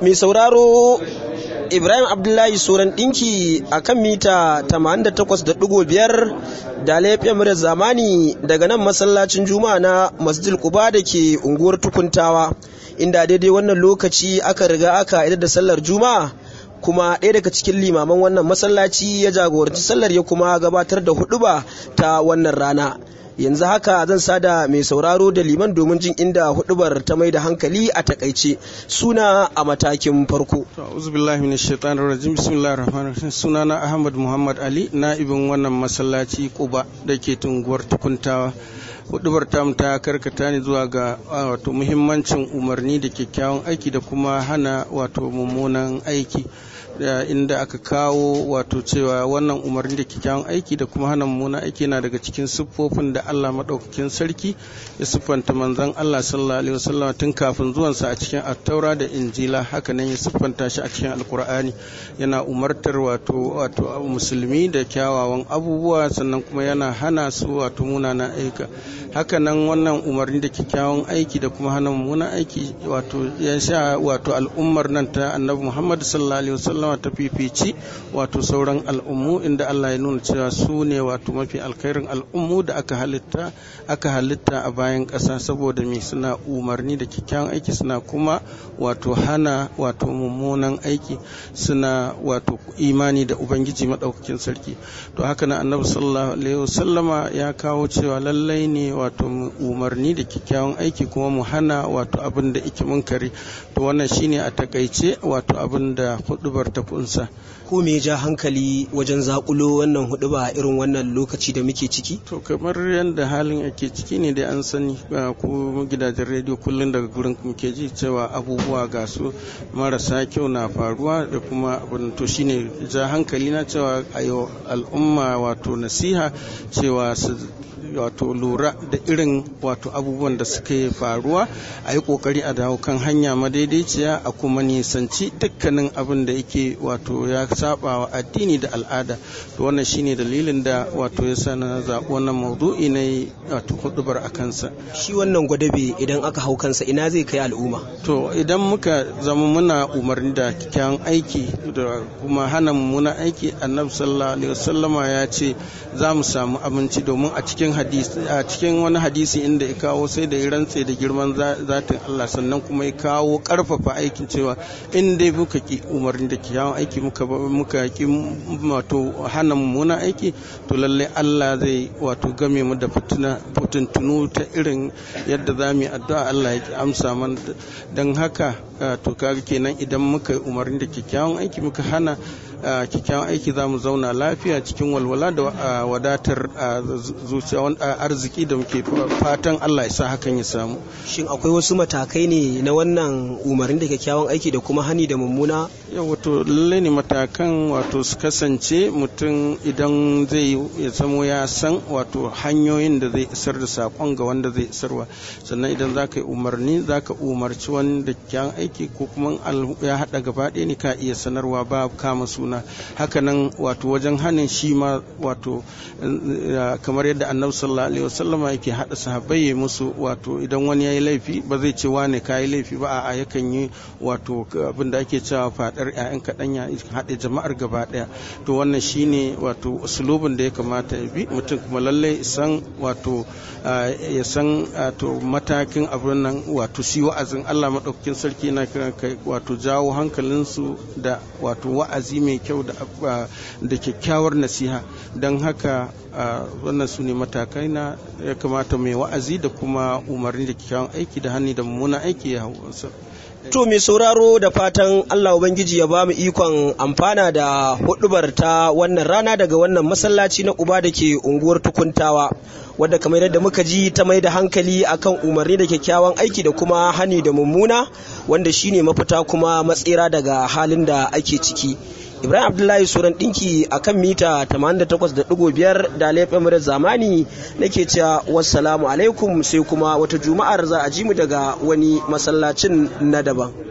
mai sauraro Ibrahim Abdullahi Soran ɗinki a kan mita 88.5 da laifin murar zamani daga nan masallacin juma'a na masjid Quba da ke unguwar tukuntawa inda daidai wannan lokaci aka riga aka idar da sallar juma'a kuma ɗaya daga cikin limaman wannan masallaci ya jagoranci sallar ya kuma gabatar da huɗuba ta wannan rana yanzu haka zan sada mai sauraro da liman domin jin inda hudubar ta mai da hankali a takaice suna a matakin farko auzubillahi minash shaitanir rajim bismillahir rahmanir rahim sunana ahmad muhammad ali na'ibin wannan masallaci kuba da ke tunguwar tukuntawa hudubar tam ta karkata ne zuwa ga wato muhimmancin umarni da kyakkyawan aiki da kuma hana wato mummunan aiki inda aka kawo wato cewa wannan umarni da kyakkyawan aiki da kuma hana mummunan aiki na daga cikin siffofin da Allah maɗaukakin sarki ya siffanta manzon Allah sallallahu alaihi wasallam tun kafin zuwansa a cikin attaura da injila haka nan ya siffanta shi a cikin alkur'ani yana umartar wato wato musulmi da kyawawan abubuwa sannan kuma yana hana su wato munanan aika haka nan wannan umarni da kyakkyawan aiki da kuma hana mummunan aiki wato ya sha wato al'ummar nan ta annabi Muhammad sallallahu alaihi wasallam ta fifici wato sauran al'ummu inda Allah ya nuna cewa su ne wato mafi alkhairin al'ummu da aka halitta aka halitta a bayan ƙasa saboda me suna umarni da kyakkyawan aiki suna kuma wato hana wato mummunan aiki suna wato imani da ubangiji madaukakin sarki to haka nan annabi sallallahu alaihi wasallama ya kawo cewa lallai ne wato umarni da kyakkyawan aiki kuma mu hana wato abin da ike munkari to wannan shine a takaice wato abin da hudubar ta kunsa ko me ja hankali wajen zakulo wannan huduba a irin wannan lokaci da muke ciki to kamar yadda halin ake ciki ne dai an sani ko gidajen rediyo kullum daga gurin muke ji cewa abubuwa ga su marasa kyau na faruwa da kuma abin to shine ja hankali na cewa ayo al'umma wato nasiha cewa su wato lura da irin wato abubuwan da suke faruwa a yi kokari a dawo kan hanya madaidaiciya a kuma nisanci dukkanin abin da yake wato ya saba wa addini da al'ada to wannan shine dalilin da wato ya sa na zaɓi wannan maudu'i na wato hudubar a kansa shi wannan gwadabe idan aka hau kansa ina zai kai al'umma to idan muka zama muna umarni da kyakkyawan aiki da kuma hana mummunan aiki annabi sallallahu alaihi wasallama ya ce za mu samu abinci domin a cikin a cikin wani hadisi inda ya kawo sai da ya rantse da girman zatin Allah sannan kuma ya kawo karfafa aikin cewa in dai muka ki umarni da kyawun aiki muka muka ki wato hana mummunan aiki to lallai Allah zai wato game mu da fitina fitintunu ta irin yadda za mu yi addu'a Allah ya amsa mana don haka to kaga kenan idan muka umarni da kyakkyawan aiki muka hana kyakkyawan aiki za mu zauna lafiya cikin walwala da wadatar zuciya arziki da muke fatan Allah ya sa hakan ya samu shin akwai wasu matakai ne na wannan umarni da kyakkyawan aiki da kuma hani da mummuna yau wato lalle ne matakan wato su kasance mutum idan zai ya zamo ya san wato hanyoyin da zai isar da sakon ga wanda zai isarwa sannan idan za ka yi umarni za ka umarci wani da kyakkyawan aiki ko kuma ya haɗa gaba ɗaya ne ka iya sanarwa ba kama suna hakanan wato wajen hanin shi ma wato kamar yadda annabi sallallahu alaihi wasallama yake haɗa sahabbai ya musu wato idan wani ya yi laifi ba zai ce wane ka yi laifi ba a'a yakan yi wato abin da ake cewa fadar 'ya'yan kaɗan ya haɗe jama'ar gaba ɗaya to wannan shine wato usulubin da ya kamata ya bi mutum kuma lallai san wato ya san wato matakin abin nan wato shi wa'azin Allah maɗaukakin sarki na kiran kai wato jawo hankalinsu da wato wa'azi mai kyau da kyakkyawar nasiha don haka wannan su ne matakai na ya kamata mai wa'azi da kuma umarni da kyakkyawan aiki da hannu da mummunan aiki ya hau To mai sauraro da fatan Allah Ubangiji ya ba mu ikon amfana da hudubar ta wannan rana daga wannan masallaci na uba da ke unguwar tukuntawa wadda kamar yadda muka ji ta mai da hankali akan umarni da kyakkyawan aiki da kuma hani da mummuna wanda shine mafita kuma matsira daga halin da ake ciki. Ibrahim Abdullahi Suran ɗinki a kan mita 88.5 da laifin murar zamani nake cewa wassalamu alaikum sai kuma wata juma'ar za a ji mu daga wani masallacin na daban.